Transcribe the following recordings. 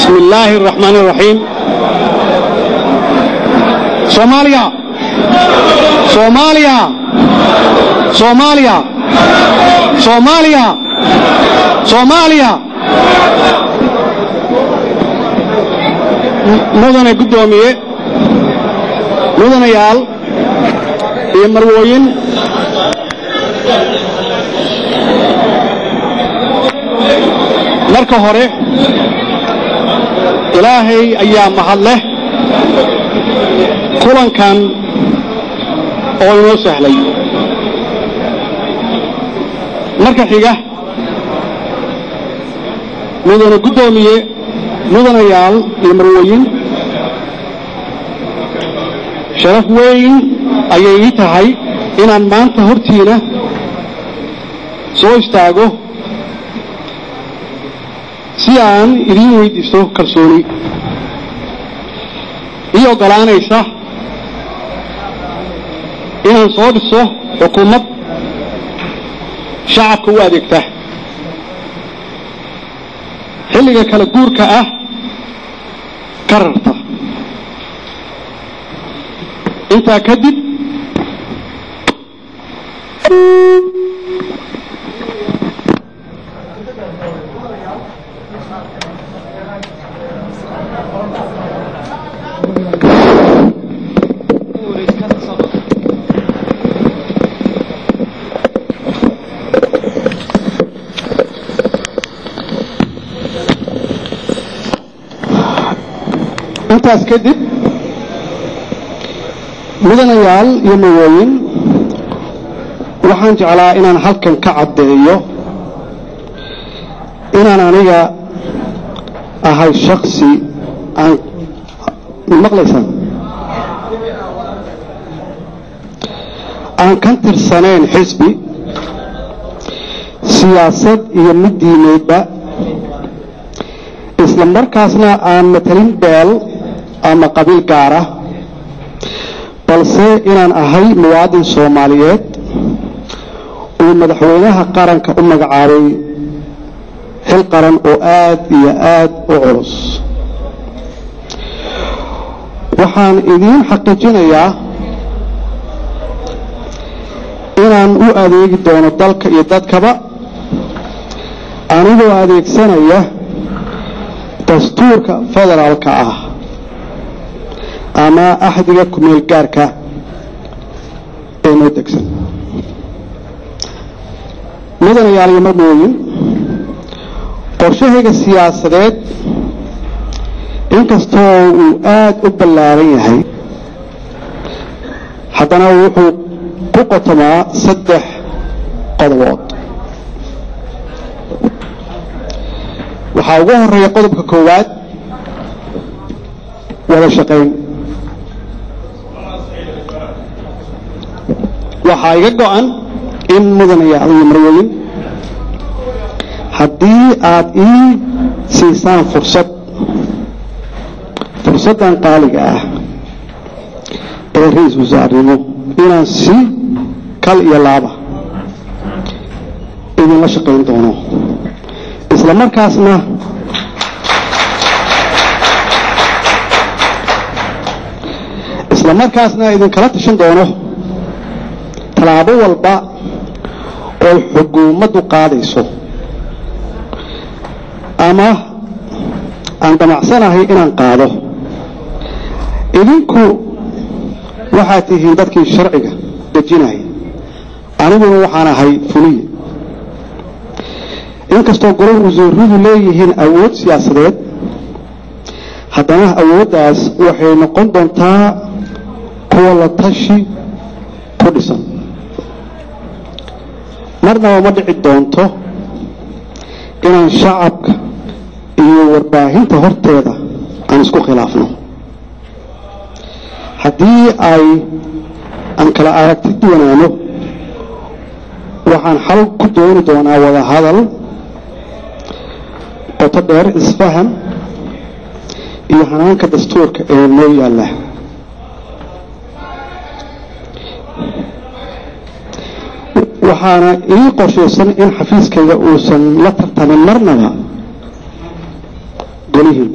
بسم الله الرحمن الرحيم صوماليا صوماليا صوماليا صوماليا صوماليا mudane guddoomiye mudanayaal iyo marwooyin marka hore ilaahay ayaa mahad leh kulankan oo inoo sahlay marka xiga mudane guddoomiye mudanayaal iyo marwooyin sharaf weyn ayay ii tahay inaan maanta hortiina soo istaago si aan idiin weydiisto kalsooni ii oggolaanaysa inaan soo dhiso xukuumad shacabka u adeegta xilliga kala guurka ah ka rarta intaa kadib intaas kadib mudanayaal iyo mawooyin waxaan jeclaa inaan halkan ka caddeeyo inaan aniga ahay shaksi aan maqlaysaan aan ka tirsanayn xisbi siyaasad iyo mid diimeedba isla markaasna aan matalin beel ama qabiil gaara balse inaan ahay muwaadin soomaaliyeed uu madaxweynaha qaranka u magacaabay xil qaran oo aad iyo aad u culus waxaan idiin xaqiijinayaa inaan u adeegi doono dalka iyo dadkaba anigoo adeegsanaya dastuurka federaalka ah ama axdiga kumeel gaarka ee noo degsan mudanayaal iyo marmooyin qorshahayga siyaasadeed inkastoo uu aada u ballaaran yahay haddana wuxuu ku qotomaa saddex qodobood waxaa ugu horeeya qodobka koowaad wada shaqayn waxaa iga go-an in mudanayaal iyo marwooyin haddii aad ii siisaan fursad fursaddan qaaliga ah ee ra-iisul wasaarnimo inaan si kal iyo laaba idinla shaqayn doono isla markaasna isla markaasna idinkala tashan doono tallaabo walba oo xukuumaddu qaadayso ama aan damacsanahay inaan qaado idinku waxaad tihiin dadkii sharciga dejinaya aniguna waxaan ahay fuliye inkastoo golol wasuuradu leeyihiin awood siyaasadeed haddana awooddaas waxay noqon doontaa kuwa la tashi ku dhisan marnaba ma dhici doonto inaan shacabka iyo warbaahinta horteeda aan isku khilaafno haddii ay aan kala aragti duwanaano waxaan xal ku dooni doonaa wada hadal qoto dheer isfaham iyo hanaanka dastuurka ee noo yaalla waxaana ii qorshaysan in xafiiskayga uusan la tartamin marnaba golihiina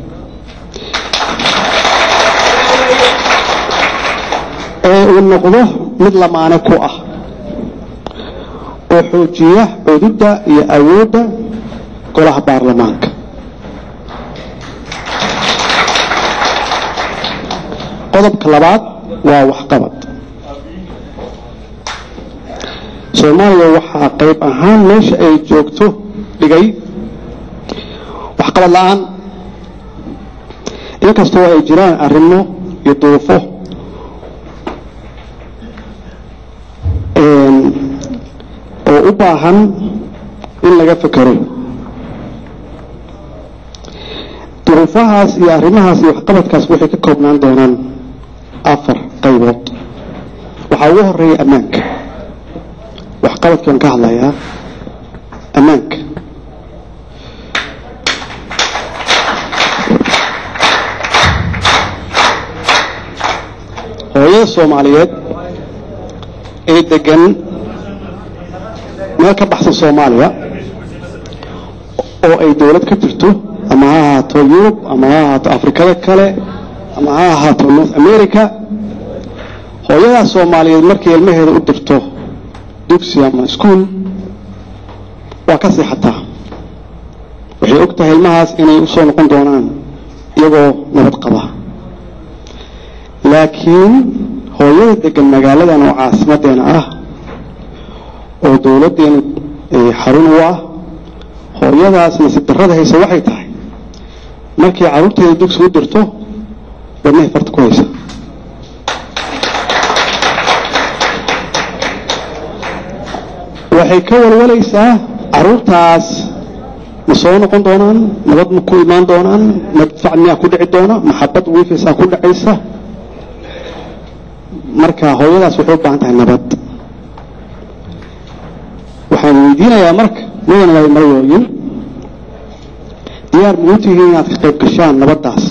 ee uu noqdo mid lamaane ku ah oo xoojiya cududda iyo awoodda golaha baarlamaanka qodobka labaad waa waxqabad soomaaliya waxaa qayb ahaan meesha ay joogto dhigay waxqabad la-aan inkastoo ay jiraan arrimo iyo duufo oo u baahan in laga fekero duruufahaas iyo arrimahaas iyo waxqabadkaas waxay ka koobnaan doonaan afar qaybood waxaa ugu horeeya ammaanka waxqabadkaan ka hadlayaa ammaanka hooyada soomaaliyeed ee degan meel ka baxsan soomaaliya oo ay dowlad ka jirto ama ha ahaato yurub ama ha ahaato afrikada kale ama ha ahaato north america hooyadaas soomaaliyeed markay ilmaheeda u dirto dugsi ama iskuol waa ka seexataa waxay og tahay ilmahaas inay u soo noqon doonaan iyagoo nabad qaba laakiin hooyada degan magaaladan oo caasimadeena ah oo dowladdeena xarun u ah hooyadaas nasiib darrada haysa waxay tahay markay carruurteeda dugsi u dirto wadnahay farta ku haysa waxay ka walwalaysaa carruurtaas ma soo noqon doonaan nabad ma ku imaan doonaan madfac miyaa ku dhici doona maxabad wiifaysaa ku dhacaysa marka hooyadaas waxay u baahan tahay nabad waxaan weydiinayaa marka mudan waay marayooyin diyaar muu tihiin inaad ka qayb gashaan nabaddaas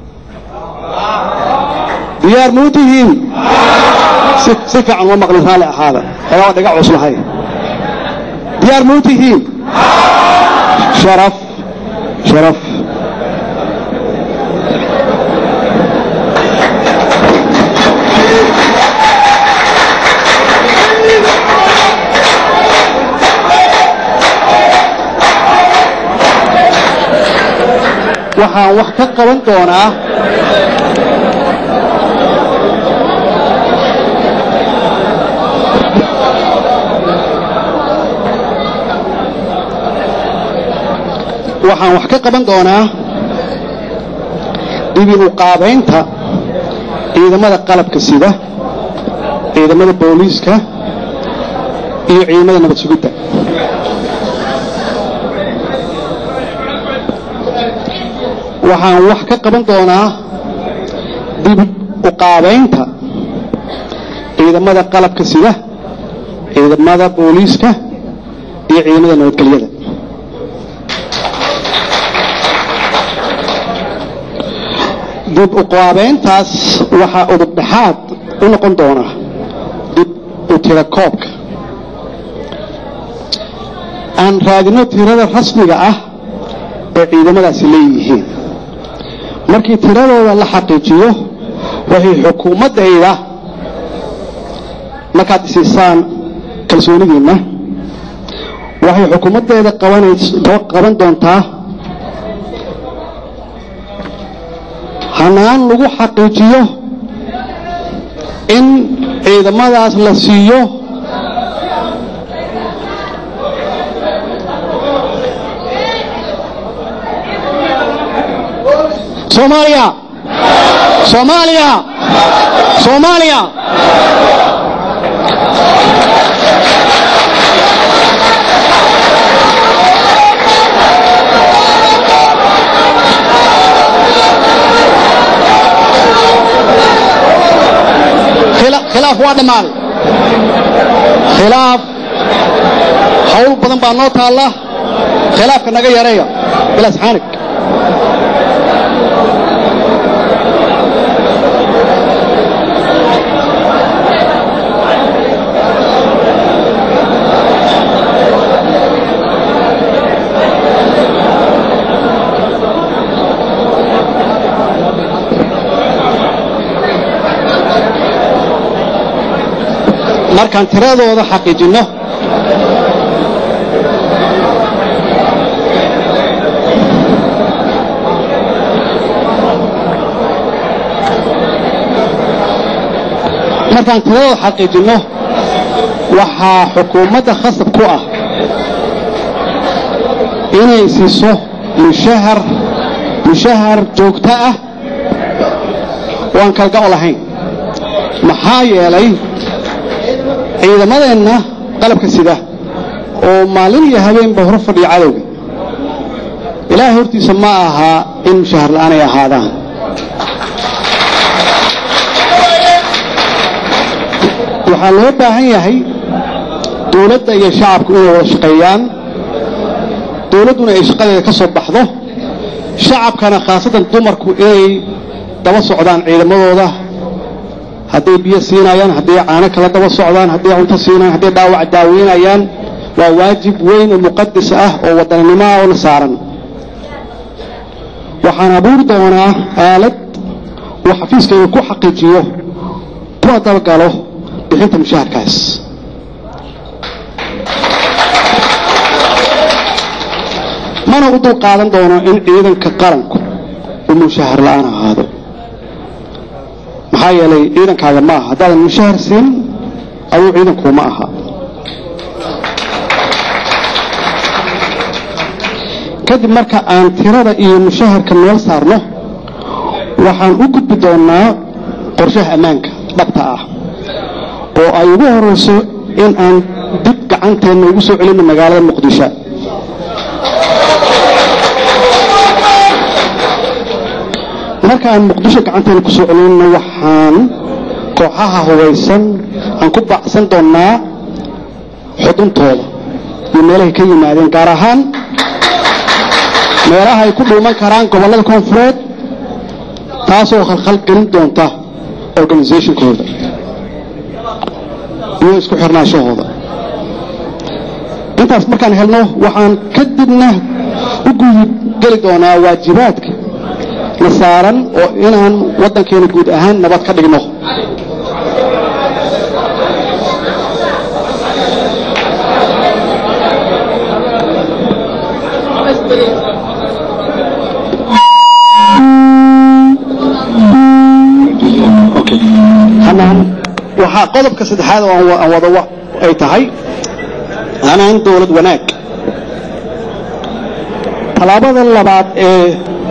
diyaar muu tihiin si si fiican uma maqlin raalli ahaada xoogaa dhaga cuslahay diyaar muu tihiin sharaf sharaf waxaan wax ka qaban doonaa waxaan wax ka qaban doonaa dibin u qaabaynta ciidamada qalabka sida ciidamada booliiska iyo ciidamada nabad sugidda waxaan wax ka qaban doonaa dib u qaabaynta ciidamada qalabka sida ciidamada booliiska iyo ciidamada nabadgelyada dib u qaabayntaas waxaa udub dhexaad u noqon doona dib u tira koobka aan raadino tirada rasmiga ah ee ciidamadaasi leeyihiin markii tiradooda la xaqiijiyo waxay xukuumaddayda markaad isiisaan kalsoonidiinna waxay xukuumaddeeda qaban doontaa hanaan lagu xaqiijiyo in ciidamadaas la siiyo soomaaliya soomaaliya soomaaliya khilaaf waa dhammaaday khilaaf hawl badan baa noo taalla khilaafka naga yareeya bilaas xaanig markaan tiradooda xaqiijinno markaan tiradooda xaqiijinno waxaa xukuumadda khasab ku ah inay siiso mushahar mushahar joogto ah oo aan kalga'o lahayn maxaa yeelay ciidamadeenna qalabka sida oo maalin iyo habeenba hor fadhiya cadowga ilaahay hortiisa ma ahaa in mushahar la'aan ay ahaadaan waxaa loo baahan yahay dowladda iyo shacabku inay wada shaqeeyaan dowladduna ay shaqadeeda ka soo baxdo shacabkana khaasatan dumarku inay daba socdaan ciidamadooda hadday biyo siinayaan hadday caano kala daba socdaan hadday cunto siinayaan hadday dhaawac daaweynayaan waa waajib weyn oo muqadas ah oo wadannimo ah oo na saaran waxaan abuuri doonaa aalad uu xafiiskayga ku xaqiijiyo kuna dabagalo bixinta mushaharkaas mana u dul qaadan doono in ciidanka qaranku uu mushahar la'aan ahaado maxaa yeelay ciidankaaga ma aha haddaadan mushahar siin aduu ciidankuma aha kadib marka aan tirada iyo mushaharka meel saarno waxaan u gudbi doonaa qorshaha ammaanka dhabta ah oo ay ugu horayso in aan dib gacanteenna ugu soo celinno magaalada muqdisho marka aan muqdisho gacanteena ku soo celinno waxaan kooxaha hubaysan aan ku baacsan doonnaa xuduntooda iyo meelahay ka yimaadeen gaar ahaan meelaha ay ku dhuuman karaan gobollada koonfureed taasoo khalkhal gelin doonta organisationkooda iyo isku xirnaashahooda intaas markaan helno waxaan kadibna u guud geli doonaa waajibaadka na saaran oo inaan waddankeena guud ahaan nabad ka dhigno hanaan waxaa qodobka saddexaad oo aan wado ay tahay hanaan dowlad wanaag tallaabada labaad ee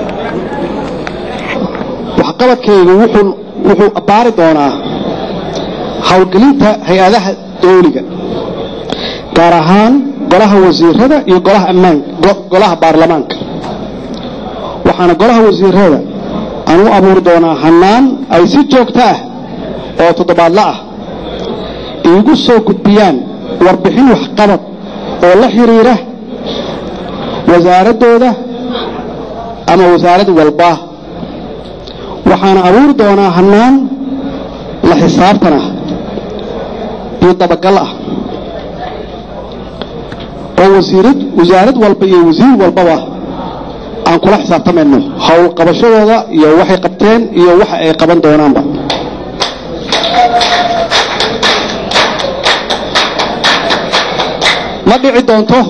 waxqabadkaygu wuxuu wuxuu abbaari doonaa howlgelinta hay-adaha dawliga gaar ahaan golaha wasiirada iyo golaha ammaan golaha baarlamaanka waxaana golaha wasiirada aan u abuuri doonaa hanaan ay si joogto ah oo toddobaadla ah iigu soo gudbiyaan warbixin waxqabad oo la xiriira wasaaraddooda ama wasaarad walba waxaana abuuri doonaa hanaan la xisaabtan ah iyo dabagal ah oo wasiirad wasaarad walba iyo wasiir walbaba aan kula xisaabtamayno howl qabashadooda iyo waxay qabteen iyo waxa ay qaban doonaanba ma dhici doonto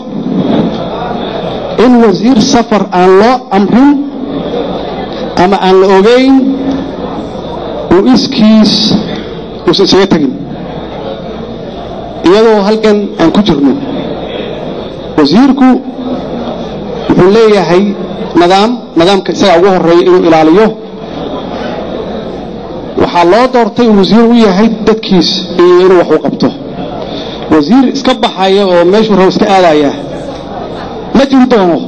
in wasiir safar aan loo amrin ama aan la ogeyn uu iskiis uusan isaga tegin iyadoo halkan aan ku jirno wasiirku wuxuu leeyahay nidaam nidaamka isagaa ugu horeeya inuu ilaaliyo waxaa loo doortay uu wasiir u yahay dadkiis iyo inuu wax u qabto wasiir iska baxaya oo meeshuu rabo iska aadaya ma jiri doono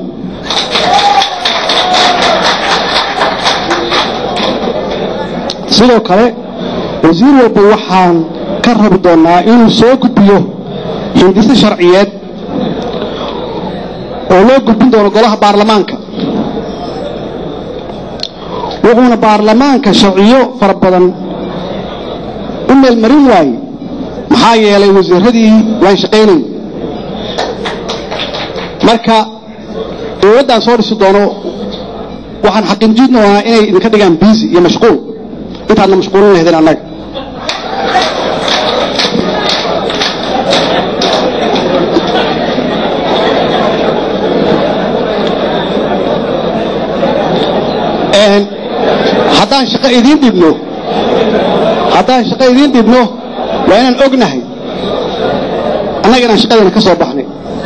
sidoo kale wasiir walba waxaan ka rabi doonaa inuu soo gudbiyo hindise sharciyeed oo loo gudbin doono golaha baarlamaanka wuxuuna baarlamaanka sharciyo fara badan u meelmarin waaye maxaa yeelay wasiiradii waan shaqaynayn marka dowladdaan soo dhisi doono waxaan xaqiijin doonaa inay idinka dhigaan biisi iyo mashquul intaadna mashquulin lahaydeen annaga haddaan shaqo idiin dhibno haddaan shaqo idiin dhibno waa inaan ognahay annaga inaan shaqadeena ka soo baxnay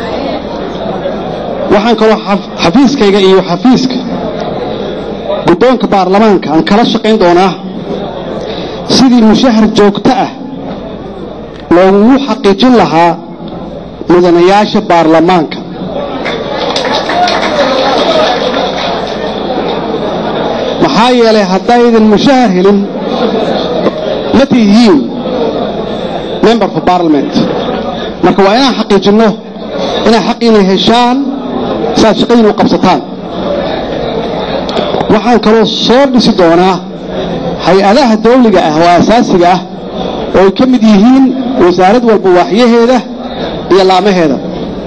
waxaan kaloo xafiiskayga iyo xafiiska guddoonka baarlamaanka aan kala shaqayn doonaa sidii mushahar joogto ah loogu xaqiijin lahaa mudanayaasha baarlamaanka maxaa yeelay haddaydan mushahar helin ma tihiin member for parliament marka waa inaan xaqiijinno inaad xaqiina heshaan si aad shaqadiina u qabsataan waxaan kaloo soo dhisi doonaa hay-adaha dawliga ah oo asaasiga ah oo ay ka mid yihiin wasaarad walba waaxyaheeda iyo laamaheeda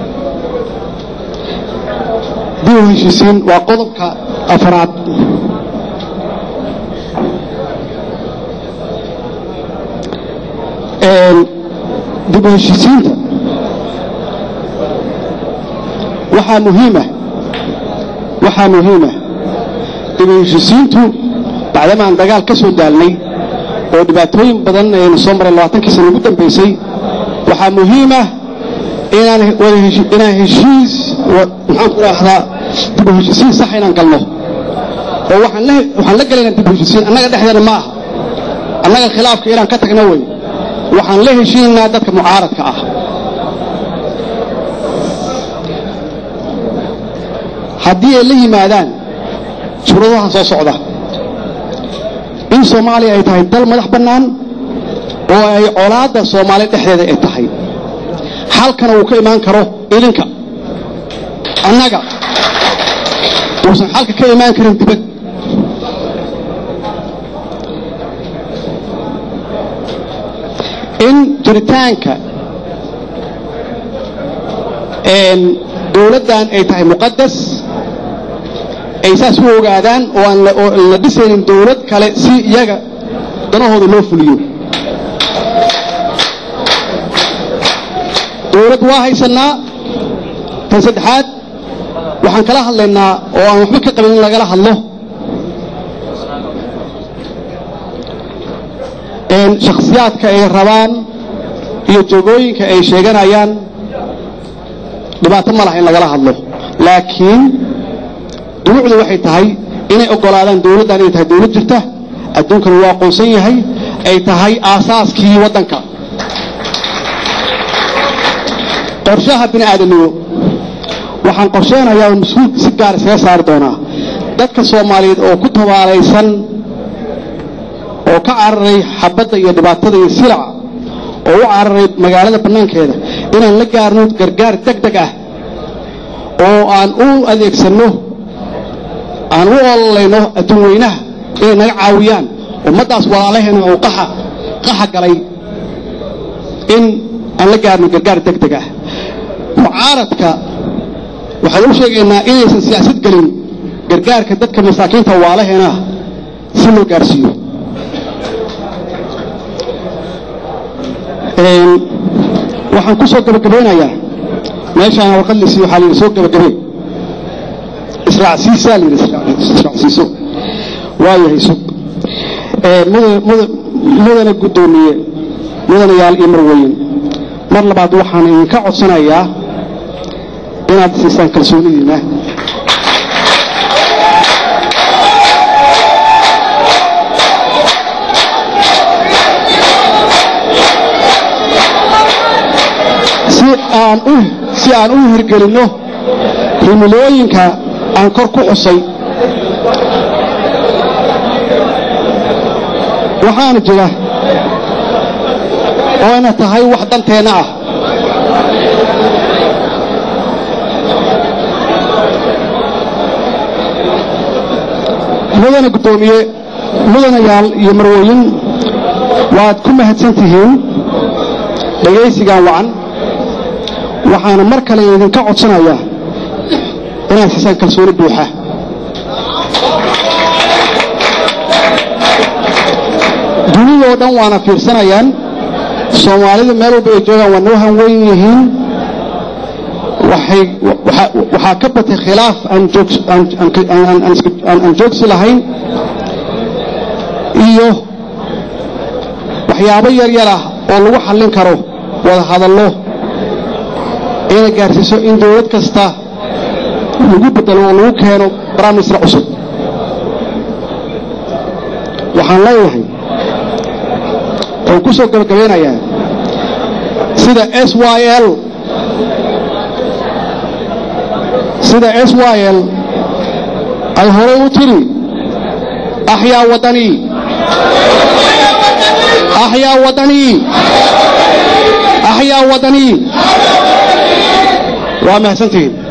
dib u heshiisiin waa qodobka afraad dib u heshiisiinta waxaa muhiima waxaa muhiima dib u heshiisiintu bacdamaan dagaal ka soo daalnay oo dhibaatooyin badan aynu soo maray labaatankii sana ugu dambaysay waxaa muhiima inaan inaan heshiis maxaan ku dhahdaa dib u heshiisiin sax inaan galno oo waxaan la galaynaa dib u heshiisiin annaga dhexdeena ma aha annaga khilaafka inaan ka tagno wey waxaan la heshiinaynaa dadka mucaaradka ah haddii ay la yimaadaan suuradahan soo socda in soomaaliya ay tahay dal madax bannaan oo ay colaadda soomaaliya dhexdeeda ay tahay halkana uu ka imaan karo idinka annaga uusan xalka ka imaan karin dibad in jiritaanka dowladdan ay tahay muqadas ay saas u ogaadaan oo aan la dhisaynin dowlad kale si iyaga danahooda loo fuliyo dowlad waa haysannaa tan saddexaad waxaan kala hadlaynaa oo aan waxba ka qabin in lagala hadlo shakhsiyaadka ay rabaan iyo jogooyinka ay sheeganayaan dhibaato ma laha in lagala hadlo laakiin dunuucdu waxay tahay inay oggolaadaan dowladdan inay tahay dowlad jirta adduunkana waa aqoonsan yahay ay tahay aasaaskii waddanka qorshaha bini aadamnimo waxaan qorsheenayaa oo mas-uul si gaar iskaga saari doonaa dadka soomaaliyeed oo ku tabaalaysan oo ka cararay xabadda iyo dhibaatada iyo silaca oo u cararay magaalada bannaankeeda inaan la gaarno gargaar deg deg ah oo aan u adeegsanno aan u ololayno adduun weynaha inay naga caawiyaan ummaddaas walaalaheena oo qaxa qaxa galay in aan la gaarno gargaar deg deg ah mucaaradka waxaan u sheegaynaa inaysan siyaasad gelin gargaarka dadka masaakiinta waalaheena si loo gaarsiiyo waxaan ku soo gabagabeynayaa meeshaan warqad lisi waxaa layidhi soo gabagabey israacsiisaa layidhi israacsiiso waayahay sug mudana guddoomiye mudanayaal iyo marweyn mar labaad waxaan idinka codsanayaa inaad siisaan kalsoonidiina si aan u hirgelinno himilooyinka aan kor ku xusay waxaana jira oo ina tahay wax danteenna ah mudana guddoomiye mudanayaal iyo marwooyin waad ku mahadsan tihiin dhegaysigan wacan waxaana mar kale idinka codsanayaa inaad siisaan kalsooni buuxa dunidoo dhan waana fiirsanayaan soomaalidu meel walba ay joogaan waa noo hanweyn yihiin waxaa ka batay khilaaf aan joogsi lahayn iyo waxyaabo yar yar ah oo lagu xallin karo wada hadallo inay gaarsiiso in dowlad kasta lagu bedelo oo lagu keeno barnaamijsra cusub waxaan leeyahay oon ku soo gabagabeynayaa sida s y l sida s y l ay horey u tiri axyaa wadanii axyaa wadanii axyaa wadanii waa mahadsantihiin